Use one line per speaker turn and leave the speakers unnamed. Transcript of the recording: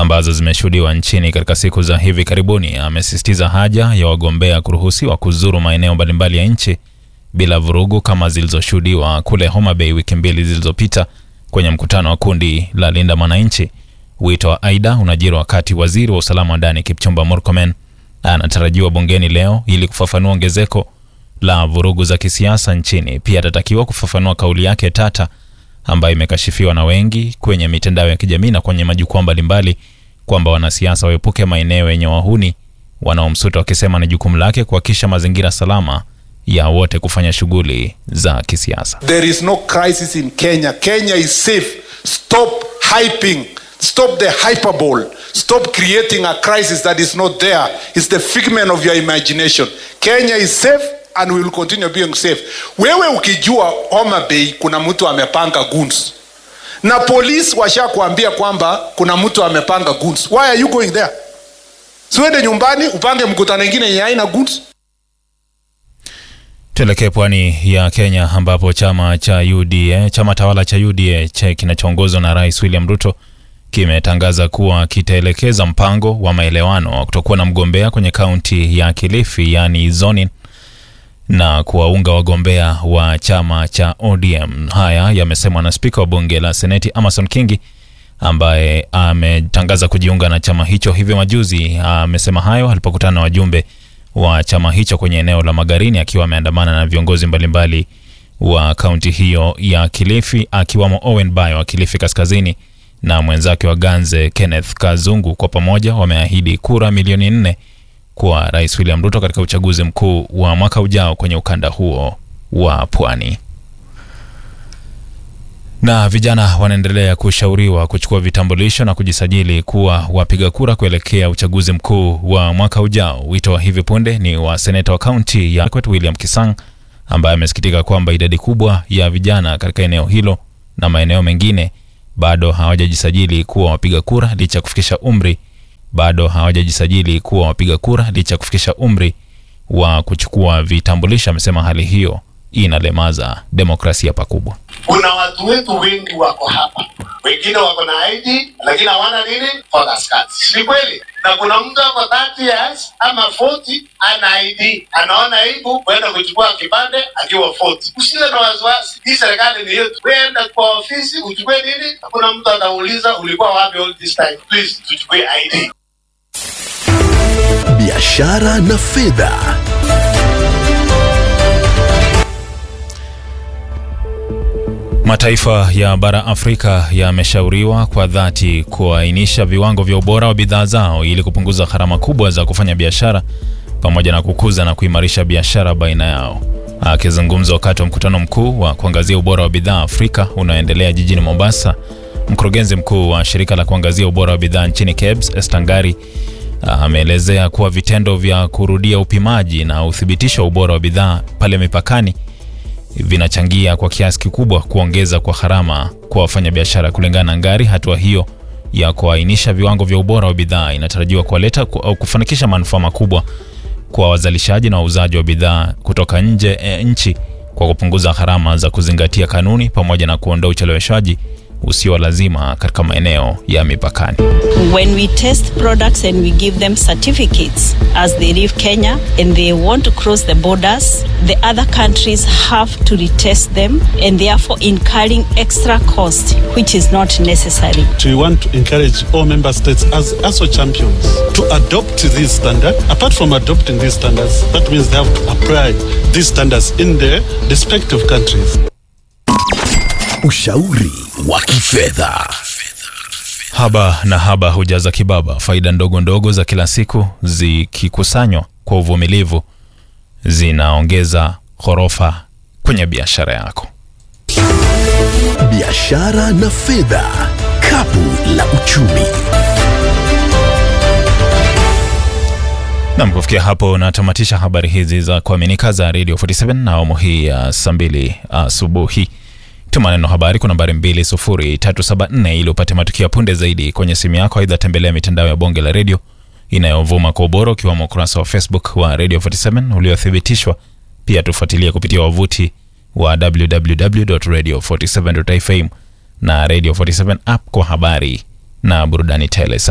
ambazo zimeshuhudiwa nchini katika siku za hivi karibuni, amesisitiza haja ya wagombea kuruhusiwa kuzuru maeneo mbalimbali ya nchi bila vurugu kama zilizoshuhudiwa kule Homa Bay wiki mbili zilizopita kwenye mkutano wa kundi la Linda Mwananchi. Wito wa aida unajiri wakati waziri wa usalama wa ndani Kipchumba Murkomen anatarajiwa bungeni leo ili kufafanua ongezeko la vurugu za kisiasa nchini. Pia atatakiwa kufafanua kauli yake tata ambayo imekashifiwa na wengi kwenye mitandao ya kijamii na kwenye majukwaa mbalimbali kwamba wanasiasa waepuke maeneo yenye wahuni wanaomsuta, wakisema ni jukumu lake kuhakikisha mazingira salama ya wote kufanya shughuli za kisiasa.
There is no crisis in Kenya. Kenya is safe. Stop hyping. Stop the hyperbole. Stop creating a crisis that is not there. It's the figment of your imagination. Kenya is safe and we will continue being safe. Wewe ukijua Homa Bay kuna mtu amepanga goons na polisi washakuambia kwamba kuna mtu amepanga goons, why are you going there? Siwende nyumbani upange mkutano ingine yenye haina goons.
Tuelekee pwani ya Kenya ambapo chama cha UDA, chama tawala cha UDA cha kinachoongozwa na Rais William Ruto kimetangaza kuwa kitaelekeza mpango wa maelewano wa kutokuwa na mgombea kwenye kaunti ya Kilifi, yaani zoning na kuwaunga wagombea wa chama cha ODM. Haya yamesemwa na spika wa bunge la Seneti Amason Kingi ambaye ametangaza kujiunga na chama hicho hivi majuzi. Amesema hayo alipokutana na wajumbe wa chama hicho kwenye eneo la Magarini akiwa ameandamana na viongozi mbalimbali wa kaunti hiyo ya Kilifi akiwamo Owen Bayo wa Kilifi Kaskazini na mwenzake wa Ganze Kenneth Kazungu. Kwa pamoja wameahidi kura milioni nne kwa Rais William Ruto katika uchaguzi mkuu wa mwaka ujao kwenye ukanda huo wa pwani. Na vijana wanaendelea kushauriwa kuchukua vitambulisho na kujisajili kuwa wapiga kura kuelekea uchaguzi mkuu wa mwaka ujao. Wito wa hivi punde ni wa seneta wa kaunti ya Akwet William Kisang ambaye amesikitika kwamba idadi kubwa ya vijana katika eneo hilo na maeneo mengine bado hawajajisajili kuwa wapiga kura licha ya kufikisha umri bado hawajajisajili kuwa wapiga kura licha ya kufikisha umri wa kuchukua vitambulisho. Amesema hali hiyo inalemaza demokrasia pakubwa.
Kuna watu wetu wengi wako hapa, wengine wako na ID lakini hawana nini, voters cards. Ni kweli, na kuna mtu ako 30 years ama 40 ana ID, anaona aibu kwenda kuchukua kipande akiwa 40. Usiwe na wasiwasi, hii serikali ni yetu. Weenda kwa ofisi uchukue nini, hakuna mtu atauliza ulikuwa wapi all this time. Please tuchukue ID.
biashara na fedha.
Mataifa ya bara Afrika yameshauriwa kwa dhati kuainisha viwango vya ubora wa bidhaa zao ili kupunguza gharama kubwa za kufanya biashara pamoja na kukuza na kuimarisha biashara baina yao. Akizungumza wakati wa mkutano mkuu wa kuangazia ubora wa bidhaa Afrika unaoendelea jijini Mombasa, mkurugenzi mkuu wa shirika la kuangazia ubora wa bidhaa nchini KEBS Estangari ameelezea kuwa vitendo vya kurudia upimaji na uthibitisho wa ubora wa bidhaa pale mipakani vinachangia kwa kiasi kikubwa kuongeza kwa gharama kwa wafanyabiashara. Kulingana na Ngari, hatua hiyo ya kuainisha viwango vya ubora wa bidhaa inatarajiwa kuwaleta ku- au kufanikisha manufaa makubwa kwa wazalishaji na wauzaji wa bidhaa kutoka nje e, nchi kwa kupunguza gharama za kuzingatia kanuni pamoja na kuondoa ucheleweshaji usio wa lazima katika maeneo ya mipakani.
When we test products and we give them certificates as they leave Kenya and they want to cross the borders, the other countries have to retest them and therefore incurring extra cost which is not necessary.
We want to encourage all member states as ASO champions to adopt this standard. Apart from adopting these standards, that means they have to apply these standards in their respective countries.
Ushauri wa kifedha.
Haba na haba hujaza kibaba. Faida ndogo ndogo za kila siku zikikusanywa kwa uvumilivu zinaongeza ghorofa kwenye biashara yako.
Biashara na fedha. Kapu la uchumi.
Nam, kufikia hapo natamatisha habari hizi za kuaminika za Radio 47 na awamu hii ya saa mbili asubuhi. Tuma neno habari kwa nambari 20374 ili upate matukio ya punde zaidi kwenye simu yako. Aidha, tembelea mitandao ya bonge la redio inayovuma kwa ubora ukiwemo ukurasa wa Facebook wa Radio 47 uliothibitishwa. Pia tufuatilie kupitia wavuti wa www.radio47.fm na Radio 47 app kwa habari na burudani tele.